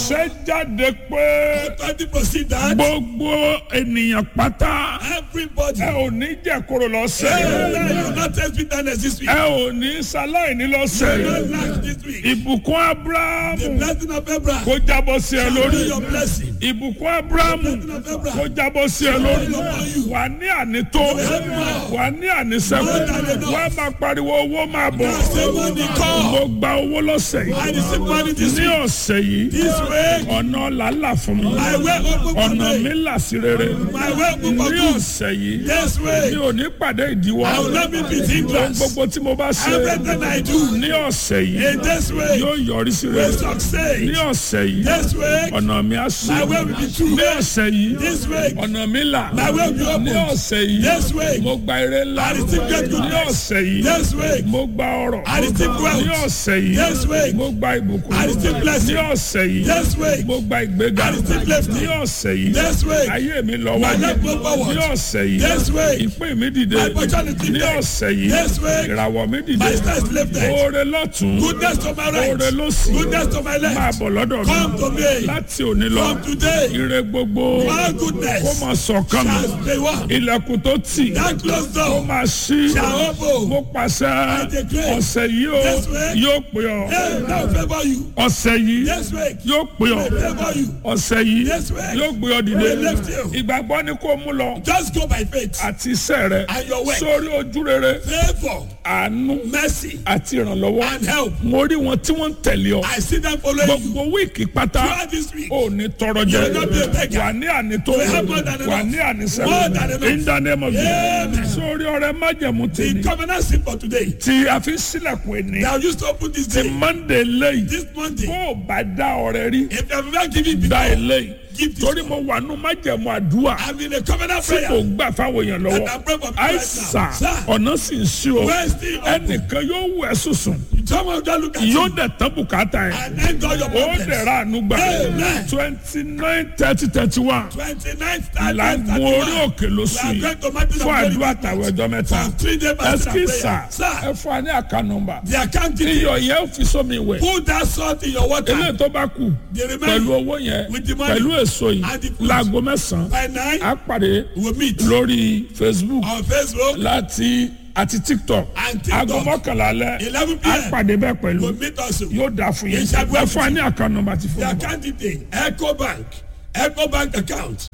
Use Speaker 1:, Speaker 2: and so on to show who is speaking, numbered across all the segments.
Speaker 1: àṣẹ jáde pé
Speaker 2: Authority proceed that
Speaker 1: gbogbo ènìyàn pátá
Speaker 2: everybody.
Speaker 1: ẹ ò ní jẹ̀kọ̀rọ̀ lọ́sẹ̀
Speaker 2: Amen. You will not taste bitterness this week.
Speaker 1: ẹ ò ní sáláìní lọ́sẹ̀
Speaker 2: You will not lack this week.
Speaker 1: ìbùkún abrahamu
Speaker 2: The blessing of Abraham.
Speaker 1: kó jábọ́ sí ẹ
Speaker 2: Be
Speaker 1: lórí
Speaker 2: your blessing.
Speaker 1: ìbùkún abrahamu kó jábọ́ sí ẹ lórí wà ní ànító wà ní ànísẹ́kù wà máa pariwo owó máa bọ̀
Speaker 2: Say money come.
Speaker 1: mo gba owó lọ́sẹ̀
Speaker 2: I
Speaker 1: yìí
Speaker 2: receive money this
Speaker 1: ní
Speaker 2: week.
Speaker 1: ọ̀sẹ̀ yìí
Speaker 2: This week.
Speaker 1: ọ̀nà làálà fún mi
Speaker 2: My way open for
Speaker 1: ọ̀nà
Speaker 2: me.
Speaker 1: mi là sí rere
Speaker 2: My way open for
Speaker 1: ní
Speaker 2: good.
Speaker 1: ọ̀sẹ̀ yìí
Speaker 2: This
Speaker 1: mi
Speaker 2: way.
Speaker 1: ò ní pàdé ìdíwọ́
Speaker 2: I will not be with
Speaker 1: ohun
Speaker 2: hindrance.
Speaker 1: gbogbo tí mo bá ṣe
Speaker 2: Everything I do.
Speaker 1: ní ọ̀sẹ̀ yìí
Speaker 2: In this way.
Speaker 1: yóò yọrí sí
Speaker 2: Will
Speaker 1: rere ní
Speaker 2: succeed.
Speaker 1: ọ̀sẹ̀ yìí
Speaker 2: This way.
Speaker 1: ọ̀nà mi á sí
Speaker 2: My way will be true.
Speaker 1: ní ọ̀sẹ̀ yìí
Speaker 2: This way.
Speaker 1: ọ̀nà mi là
Speaker 2: My way will be
Speaker 1: ní
Speaker 2: open.
Speaker 1: ọ̀sẹ̀ yìí
Speaker 2: This way.
Speaker 1: mo gba ire ńlá
Speaker 2: I receive great
Speaker 1: ní
Speaker 2: goodness.
Speaker 1: ọ̀sẹ̀ yìí
Speaker 2: This way.
Speaker 1: mo gba ọrọ̀
Speaker 2: I receive wealth.
Speaker 1: ní ọ̀sẹ̀ yìí
Speaker 2: This way.
Speaker 1: mo gba ìbùkún
Speaker 2: I receive blessing.
Speaker 1: ní ọ̀sẹ̀ yìí
Speaker 2: This way.
Speaker 1: mo gba ìgbéga
Speaker 2: I receive lifting.
Speaker 1: ní ọ̀sẹ̀ yìí
Speaker 2: This way.
Speaker 1: ayé mi lọ
Speaker 2: My
Speaker 1: wájú
Speaker 2: life go forward.
Speaker 1: ní ọ̀sẹ̀ yìí
Speaker 2: This way.
Speaker 1: ìpín mi dìde
Speaker 2: My opportunity
Speaker 1: ní
Speaker 2: there.
Speaker 1: ọ̀sẹ̀ yìí
Speaker 2: This way.
Speaker 1: ìràwọ̀ mi dìde
Speaker 2: My star is lifted.
Speaker 1: oore lọ́tún
Speaker 2: Goodness to my right.
Speaker 1: oore lọ́sì
Speaker 2: Goodness to my
Speaker 1: máa
Speaker 2: left.
Speaker 1: bọ̀ lọ́dọ̀
Speaker 2: Come
Speaker 1: mi
Speaker 2: to me.
Speaker 1: láti òní lọ
Speaker 2: From today.
Speaker 1: ire gbogbo
Speaker 2: All
Speaker 1: kó
Speaker 2: goodness.
Speaker 1: máa sọ̀kan mi
Speaker 2: Shall be one.
Speaker 1: ilẹ̀kùn tó tì
Speaker 2: That closed
Speaker 1: kó
Speaker 2: door.
Speaker 1: máa ṣí
Speaker 2: Shall open.
Speaker 1: mo pàṣẹ
Speaker 2: declare.
Speaker 1: ọ̀sẹ̀ yìí o
Speaker 2: This way.
Speaker 1: yóò pè ọ́
Speaker 2: Hey, now favor you.
Speaker 1: ọ̀sẹ̀ yìí
Speaker 2: This week.
Speaker 1: yóò pè ọ́
Speaker 2: Will favor you.
Speaker 1: ọ̀sẹ̀ yìí
Speaker 2: This way.
Speaker 1: yóò gbé ọ dìde
Speaker 2: Will lift you.
Speaker 1: ìgbàgbọ́ ni kó mú lọ
Speaker 2: Just go by faith.
Speaker 1: àti iṣẹ́ rẹ
Speaker 2: And your work.
Speaker 1: sórí ojú rere
Speaker 2: Favor.
Speaker 1: àánú
Speaker 2: Mercy.
Speaker 1: àti ìrànlọ́wọ́
Speaker 2: And help.
Speaker 1: mo rí wọn tí wọ́n ń tẹ̀lé ọ
Speaker 2: I see them following you.
Speaker 1: gbogbo wíìkì pátá
Speaker 2: Throughout this week.
Speaker 1: ò ní tọrọ jẹ
Speaker 2: You will not be a beggar.
Speaker 1: wà ní ànító
Speaker 2: You will have more than enough.
Speaker 1: wà ní ànísẹ́
Speaker 2: More than enough.
Speaker 1: in the name of
Speaker 2: Amen.
Speaker 1: Jesus sórí ọrẹ májẹ̀mú
Speaker 2: The
Speaker 1: tèmi
Speaker 2: covenant sin for today.
Speaker 1: tí a fi sílẹ̀kùn ẹni
Speaker 2: Now used to open this
Speaker 1: ti
Speaker 2: day.
Speaker 1: Monday lẹ́yìn
Speaker 2: This Monday.
Speaker 1: bó o bá dá ọrẹ rí
Speaker 2: If you have never given
Speaker 1: dá
Speaker 2: before.
Speaker 1: eléyìí
Speaker 2: Give this
Speaker 1: torí
Speaker 2: one.
Speaker 1: mo wà nù májẹ̀mú àdúrà
Speaker 2: I'm in a covenant
Speaker 1: tí kò
Speaker 2: prayer.
Speaker 1: gbà fáwọn èèyàn lọ́wọ́
Speaker 2: And I'm praying for people right
Speaker 1: àìsà
Speaker 2: now. Sir.
Speaker 1: ọ̀nà sì ń sí o
Speaker 2: Where is the open?
Speaker 1: ẹnìkan yóò wẹ̀ sùsùn
Speaker 2: Someone just look at
Speaker 1: yóò
Speaker 2: you
Speaker 1: dẹ̀ tán bùkátà yẹn
Speaker 2: and end all your
Speaker 1: ó
Speaker 2: problems.
Speaker 1: dẹ̀ ra àánú gbà
Speaker 2: Amen.
Speaker 1: twenty nine thirty thirty one
Speaker 2: 29th,
Speaker 1: làgùn
Speaker 2: 30th,
Speaker 1: orí
Speaker 2: 31st.
Speaker 1: òkè lóṣù
Speaker 2: We are
Speaker 1: yìí
Speaker 2: going to mountain of
Speaker 1: fún
Speaker 2: glory
Speaker 1: àdúrà
Speaker 2: this
Speaker 1: tàwọn
Speaker 2: month.
Speaker 1: ẹjọ́ mẹ́ta
Speaker 2: For three days fasting and
Speaker 1: ẹsikísà
Speaker 2: prayer. Sir,
Speaker 1: ẹ fún wa ní àká nọ́mbà
Speaker 2: the account details.
Speaker 1: iyọ̀ yẹn fi sómi wẹ̀
Speaker 2: Put that salt in your water.
Speaker 1: eléyìí tó bá kù
Speaker 2: The
Speaker 1: pẹ̀lú
Speaker 2: remaining
Speaker 1: owó yẹn
Speaker 2: with the money
Speaker 1: pẹ̀lú èso yìí
Speaker 2: and the fruit.
Speaker 1: láago mẹ́sàn-án
Speaker 2: by nine.
Speaker 1: á pàdé
Speaker 2: We'll meet
Speaker 1: lórí Facebook
Speaker 2: on Facebook
Speaker 1: láti àti TikTok
Speaker 2: and TikTok.
Speaker 1: aago mọ́kànlá alẹ́
Speaker 2: 11
Speaker 1: á
Speaker 2: p.m.
Speaker 1: pàdé bẹ́ẹ̀ pẹ̀lú
Speaker 2: We'll meet also.
Speaker 1: yóò dáa fún yín
Speaker 2: Yes, I will.
Speaker 1: ẹ fún wa ní àká nọ́mbà ti
Speaker 2: The
Speaker 1: fún wa.
Speaker 2: account detail. Echo Bank. Echo Bank account.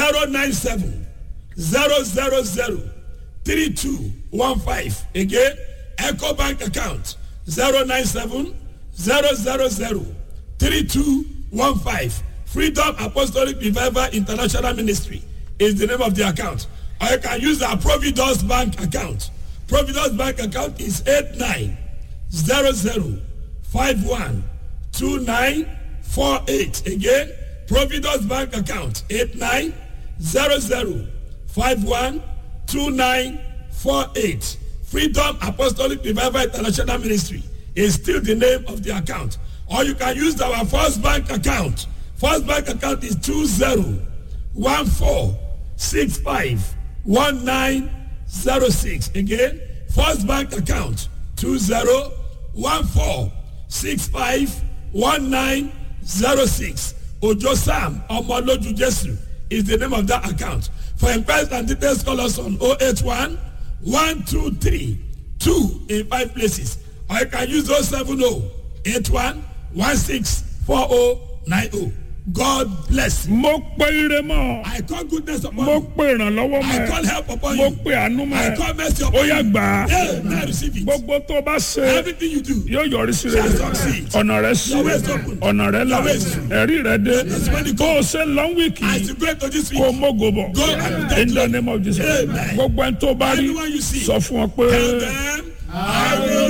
Speaker 2: 097 000 3215. Again, Echo Bank account. 097 000 3215. Freedom Apostolic Revival International Ministry is the name of the account. Or you can use our Providence Bank account. Providence Bank account is 8900512948. Again, Providence Bank account 8900512948. Freedom Apostolic Revival International Ministry is still the name of the account. Or you can use our First Bank account. First Bank account is 2014651906. Again, First Bank account 2014651906. Ojo Sam Omoloju Jesu is the name of that account. For inquiries and details, call us on 081 123 2 in five places. Or you can use 070 81 164090. God bless you.
Speaker 1: mo pe ire mọ́
Speaker 2: I call goodness upon
Speaker 1: mo
Speaker 2: you.
Speaker 1: pe ìrànlọ́wọ́ mọ́
Speaker 2: I
Speaker 1: ẹ
Speaker 2: call help upon
Speaker 1: mo
Speaker 2: you.
Speaker 1: pe àánú mọ́
Speaker 2: I
Speaker 1: ẹ
Speaker 2: call mercy
Speaker 1: ó
Speaker 2: upon
Speaker 1: yá
Speaker 2: you.
Speaker 1: gbà á
Speaker 2: Yeah, now receive it.
Speaker 1: gbogbo tó bá ṣe
Speaker 2: Everything you do.
Speaker 1: yóò yọrí sí rere
Speaker 2: Shall succeed.
Speaker 1: ọ̀nà rẹ sí
Speaker 2: Your way is open.
Speaker 1: ọ̀nà rẹ là
Speaker 2: Your way is true.
Speaker 1: ẹ̀rí rẹ dé
Speaker 2: That's when it
Speaker 1: bó o ṣe long week
Speaker 2: As
Speaker 1: yìí
Speaker 2: you go into this
Speaker 1: kó o
Speaker 2: week,
Speaker 1: mógo bọ̀
Speaker 2: Go and be
Speaker 1: in the name of Jesus
Speaker 2: Amen.
Speaker 1: gbogbo ẹni tó bá rí
Speaker 2: Anyone you see,
Speaker 1: sọ fún ọ pé.
Speaker 2: tell them, I will